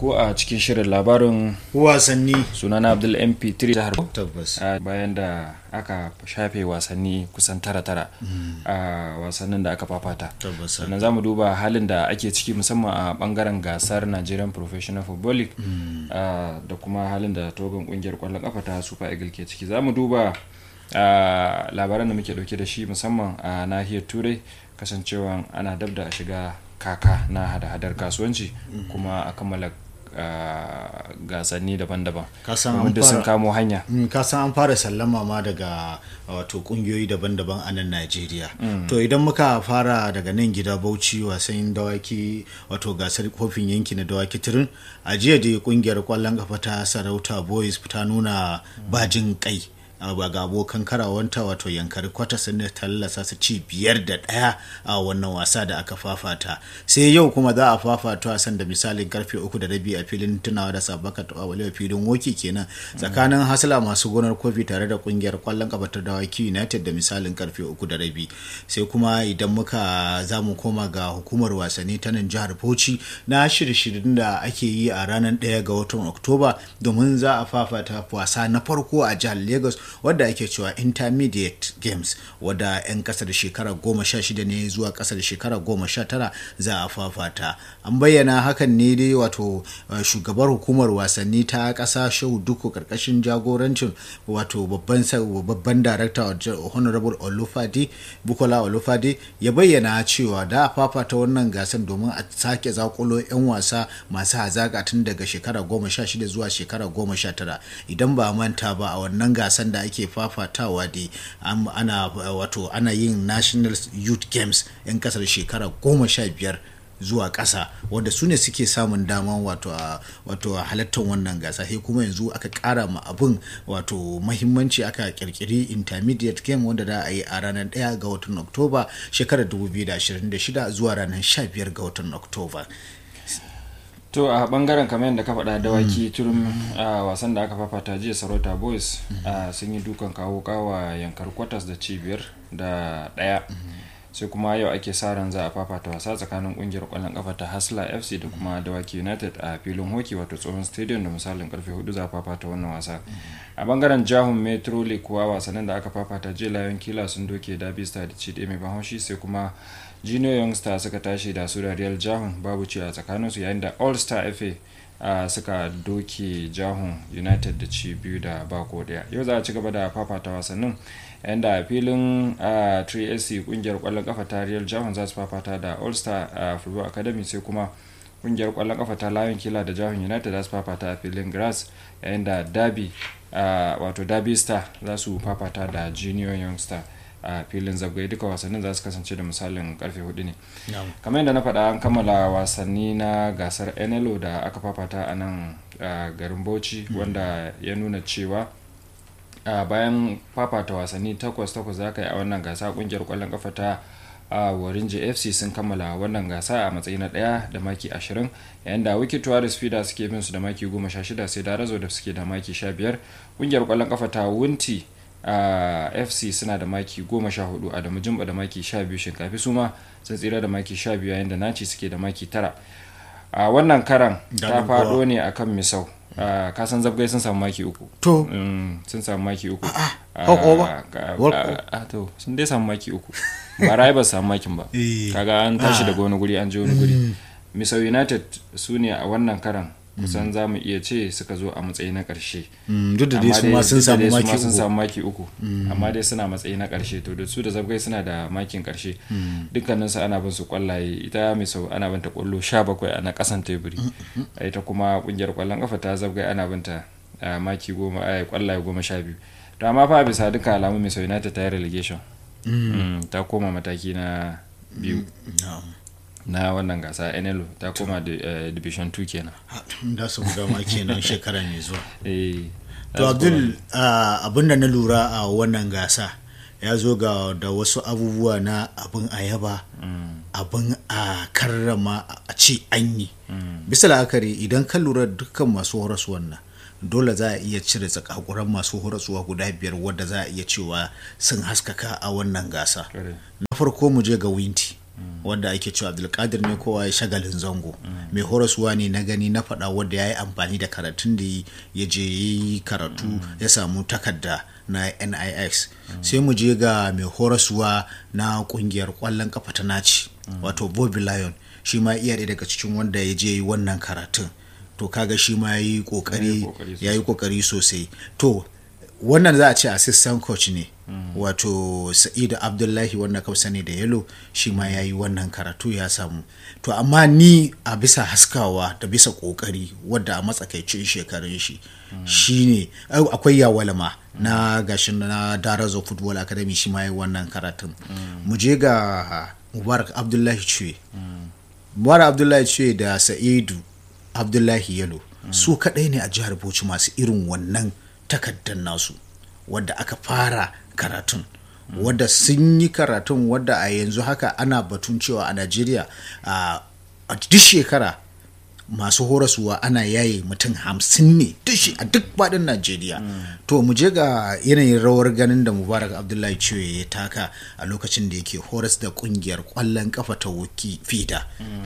ku a cikin shirin labarin wasanni sunana Abdul MP3 jihar tabbas a bayan da aka shafe wasanni kusan tara-tara a wasannin da aka fafata tabbas sannan za mu duba halin da ake ciki musamman a bangaren gasar Nigerian Professional Football League ah, da kuma halin da togon kungiyar kwallon kafa ta Super Eagle ke ciki za mu duba ah, labaran da muke dauke da shi musamman a nahiyar turai kasancewa ana dab da shiga kaka na hada-hadar kasuwanci kuma a kammala ah, gasanni daban-daban Ka san an wanda sun fara- kamo hanya Mm, ka san an fara sallama ma daga wato kungiyoyi daban-daban a nan Najeriya. To idan muka fara daga nan gida Bauchi wasan dawaki wato gasar kofin yanki na dawaki turin a jiya da kungiyar kwallon kafa ta Sarauta Boys ta nuna bajin kai a ba ga abokan karawanta wato yankari kwata sun tallasa su ci biyar da ɗaya a wannan wasa da aka fafata sai yau kuma za a fafata wasan da misalin karfe uku da rabi a filin tunawa da sabaka ta wale filin woki kenan tsakanin hasla masu gonar kofi tare da kungiyar kwallon kafa ta dawaki united da misalin karfe uku da rabi sai kuma idan muka za mu koma ga hukumar wasanni ta nan jihar bauchi na shirye-shiryen da ake yi a ranar ɗaya ga watan oktoba domin za a fafata wasa na farko a jihar lagos wadda ake cewa intermediate games wadda 'yan kasar shekara goma sha shida ne zuwa kasar shekara goma sha tara za a fafata an bayyana hakan ne dai wato uh, shugabar hukumar wasanni ta kasa shehu duku karkashin jagorancin wato babban sa- babban darakta wato honorable olufade bukola olufade ya bayyana cewa da a fafata wannan gasar domin a sake zakulo 'yan wasa masu hazaka tun daga shekara goma sha shida zuwa shekara goma sha tara idan ba a manta ba a wannan gasar da ake fafatawa dai an- ana wato ana yin national youth games 'yan kasar shekara goma sha biyar zuwa ƙasa wanda su ne suke samun daman wato a wato a halattar wannan gasa sai kuma yanzu aka ƙara ma abin wato mahimmanci aka kirkiri intermediate game wanda za a yi a ranar 1 ga watan oktoba shekarar 2026 zuwa ranar 15 ga watan oktoba to a bangaren kamar yadda ka faɗa dawaki turin a wasan da aka fafata jiya sarauta boys a sun yi dukan kawo kawa yankar kwatas da cibiyar da ɗaya sai kuma yau ake sa ran za a fafata wasa tsakanin kungiyar kwallon kafa ta hasla fc da kuma dawaki united a filin hockey wato tsohon stadium da misalin karfe hudu za a fafata wannan wasa a bangaren jahun metro league kuwa wasannin da aka fafata jiya lion kila sun doke derby star da ci ɗaya mai ban haushi sai kuma junior youngster suka tashi da su da real jahun babu ci a tsakaninsu yayin da all star fa uh, suka doke jahun united da ci biyu da bako daya yau za a ci gaba da fafata wasannin yayin da a filin uh, 3sc kungiyar kwallon kafa ta real jahun za su fafata da all star uh, football academy sai kuma kungiyar kwallon kafa ta lion killer da jahun united za su fafata a filin grass yayin da derby uh, wato derby star za su fafata da junior youngster a filin zagwai duka wasannin za su kasance da misalin karfe hudu ne kamar yadda na faɗa an kammala wasanni na gasar nlo da aka fafata a nan a garin bauchi wanda ya nuna cewa a bayan fafata wasanni takwas takwas za ka yi a wannan gasa kungiyar kwallon kafa ta a warinji fc sun kammala wannan gasa a matsayi na daya da maki 20 yayin da wiki tuwaris fida suke bin su da maki 16 sai da razo da suke da maki 15 kungiyar kwallon kafa ta wunti a fc suna da maki 14 adamu jimba da maki 12 shinkafi suma sun tsira da maki 12 yayin da naci suke da maki 9 a wannan karan ta Daɗin faɗo kowa. ne akan misau a kasan zabgai sun samu maki uku to Mm, sun samu maki uku hauko ba? Ah, War- ah, ah, to sun dai samu maki uku ba rai ba su samu makin ba Eh. kaga an tashi Ah. daga wani guri an je wani guri misau united su ne a wannan karan kusan za mu iya ce suka zo a matsayi na ƙarshe Mm, duk da dai Amma su ma sun duk da samu dai su maki ma sun uku samu maki uku amma dai suna matsayi na ƙarshe to da su da zabgai suna da makin ƙarshe dukkaninsu ana bin su kwallaye ita mai sau ana binta kwallo 17 a na ƙasan teburi ita kuma ƙungiyar kwallon ƙafa ta zabgai ana binta a maki goma a kwallaye goma sha biyu to amma fa bisa duka alamu mai sau united ta yi relegation Mm, ta koma mataki na biyu Na'am. na wannan gasa nlo ta koma di- eh, division 2 kenan Ha, da su buga ma kenan shekara mai zuwa Eh, to za su koma- abdul ah, abin da na lura a wannan gasa ya zo ga da wasu abubuwa na abin ayaba abin a karrama a ce an yi bisa la'akari idan ka lura dukkan masu horaswan nan dole za a iya cire tsakakuran masu horaswa guda biyar wadda za a iya cewa sun haskaka a wannan gasa Correct. na farko mu je ga winti wadda ake cewa abdulkadir ne kowa ya shagalin zango mai horaswa ne na gani na faɗa wadda ya yi amfani da karatun da ya je ya yi karatu ya samu takarda na nix sai mu je ga mai horaswa na kungiyar kwallon kafa ta naci wato bobby lion shi ma iya ɗaya daga cikin wanda ya je yi wannan karatun to kaga shi ma ya yi kokari sosai to wannan za a ce assistant coach ne wato sa'idu abdullahi wanda ka sani da yalo shi ma ya yi wannan karatu ya samu to amma ni a bisa haskawa da bisa kokari wadda a matsakaicin shekarun shi shine akwai yawalama na gashin na darazo football academy shi ma yi wannan karatun mu je ga mubarak abdullahi cue mubarak abdullahi cue da sa'idu abdullahi yalo su kaɗai ne a jihar bauchi masu irin wannan takardar nasu wadda aka fara karatun wadda sun yi karatun wadda a yanzu haka ana batun cewa a najeriya a duk shekara masu horaswa ana yaye mutum hamsin ne a duk faɗin najeriya to mu je ga yanayin rawar ganin da mubarak abdullahi ciwo ya taka a lokacin da yake horas da kungiyar kwallon kafa ta wuki fida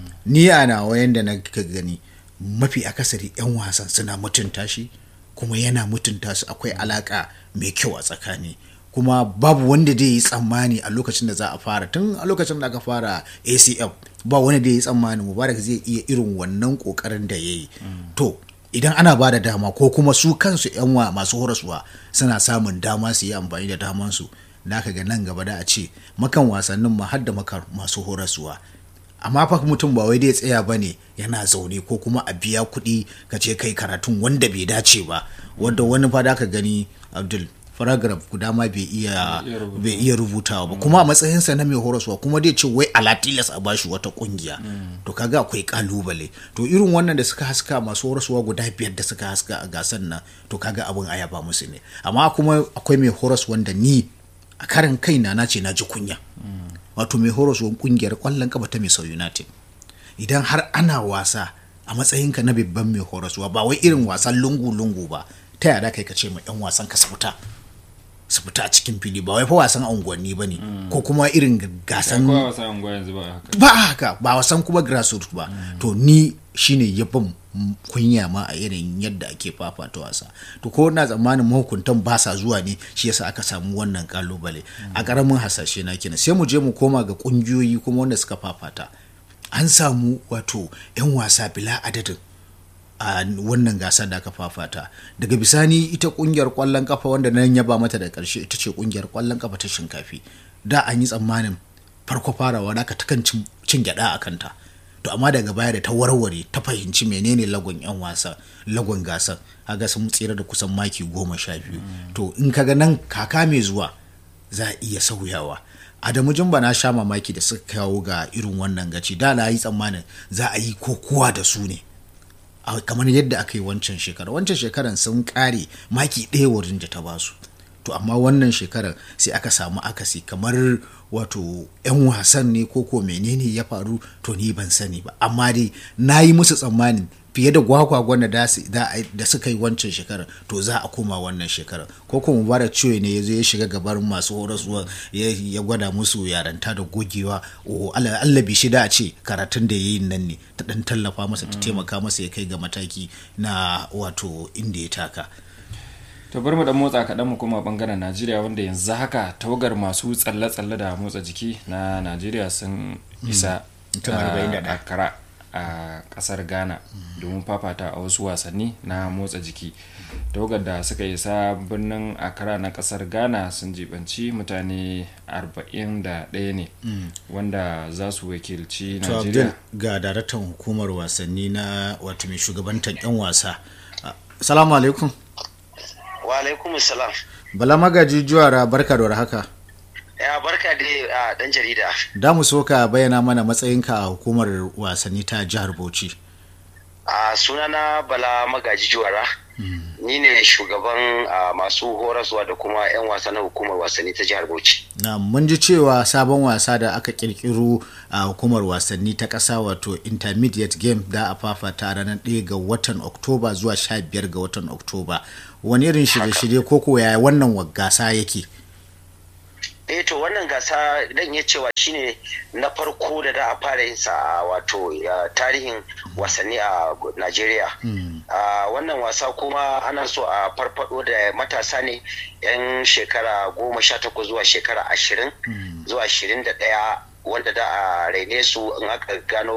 ni a nawa yanda na gani mafi akasari 'yan wasan suna mutunta shi kuma yana mutunta su akwai alaka mai kyau a tsakani kuma babu wanda zai yi tsammani a lokacin da za a fara tun a lokacin da aka fara acf ba wanda zai yi tsammani mubarak zai iya irin wannan kokarin da ya yi to idan ana ba da dama ko kuma su kansu yan wa masu horaswa suna samun dama su yi amfani da damansu da aka ga nan gaba da a ce makan wasannin ma har da makar masu horaswa amma fa mutum ba wai dai tsaya ba ne yana zaune ko kuma a biya kuɗi ka ce kai karatun wanda bai dace ba wanda wani fa da ka gani abdul paragraph guda ma bai iya bai iya rubutawa ba kuma a matsayinsa na mai horaswa kuma dai ce wai alatilas a bashi wata kungiya to kaga akwai kalubale to irin wannan da suka haska masu horaswa guda biyar da suka haska a gasan nan to kaga abin aya ba musu ne amma kuma akwai mai horas wanda ni a karin kaina na ce na ji kunya wato mai horaswan kungiyar kwallon kafa ta Misau United idan har ana wasa a matsayinka na babban mai horaswa ba wai irin wasan lungu-lungu ba ta yada kai ka ce ma 'yan wasan ka su fita su fita a cikin fili ba wai fa wasan unguwanni ba ne ko kuma irin gasan ba haka ba wasan kuma grassroots ba to ni shine yabon kunya ma a irin yadda ake fafata wasa to ko na tsammanin mahukuntan ba sa zuwa ne shi yasa aka samu wannan kalubale a karamin hasashe na kenan sai mu je mu koma ga kungiyoyi kuma wanda suka fafata an samu wato 'yan wasa bila adadin a wannan gasa da aka fafata daga bisani ita kungiyar kwallon kafa wanda nan yaba mata da karshe ita ce kungiyar kwallon kafa ta shinkafi da an yi tsammanin farko farawa da aka takan cin gyada a kanta to amma daga baya da ta warware ta fahimci menene lagon yan wasa lagon gasar haga sun tsira da kusan maki goma sha biyu to in kaga nan kaka mai zuwa za a iya sauyawa adamu jumba na sha mamaki da suka kawo ga irin wannan gaci da na yi tsammanin za a yi kokowa da su ne kamar yadda aka yi wancan shekara wancan shekaran sun kare maki ɗaya wurin da ta basu to amma wannan shekarar sai aka samu akasi kamar wato 'yan wasan ne ko ko menene ya faru to ni ban sani ba amma dai na yi musu tsammanin fiye da gwagwagwan da da suka yi wancan shekarar to za a koma wannan shekarar ko kuma mubarak ciwo ne ya zo ya shiga gabar masu horaswa ya gwada musu yaranta da gogewa o Allah bi shi da a ce karatun da ya yi nan ne ta dan tallafa masa ta taimaka masa ya kai ga mataki na wato inda ya taka to bari mu dan motsa kaɗan mu kuma bangaren najeriya wanda yanzu haka tawagar masu tsalle-tsalle da motsa jiki na najeriya sun isa a kara a kasar ghana domin fafata a wasu wasanni na motsa jiki tawagar da suka isa birnin akara na kasar ghana sun jibanci mutane 41 ne wanda za su wakilci najeriya ga daraktan hukumar wasanni na wato mai shugabantar 'yan wasa salamu alaikum wa alaikum salam bala magaji juwara barka da haka ya barka da a dan jarida da mu so ka bayyana mana matsayinka a hukumar wasanni ta jihar bauchi a sunana bala magaji juwara ni ne shugaban masu horaswa da kuma 'yan wasa na hukumar wasanni ta jihar bauchi na mun ji cewa sabon wasa da aka kirkiro a hukumar wasanni ta ƙasa wato intermediate game da a fafata ranar 1 ga watan oktoba zuwa 15 ga watan oktoba wani irin shirye-shirye ko ko yaya wannan gasa yake eh to wannan gasa dan iya cewa shine na farko da da a fara yin sa wato tarihin wasanni a Najeriya. wannan wasa kuma ana so a farfado da matasa ne yan shekara goma sha takwas zuwa shekara ashirin zuwa ashirin da ɗaya wanda da a raine su in aka gano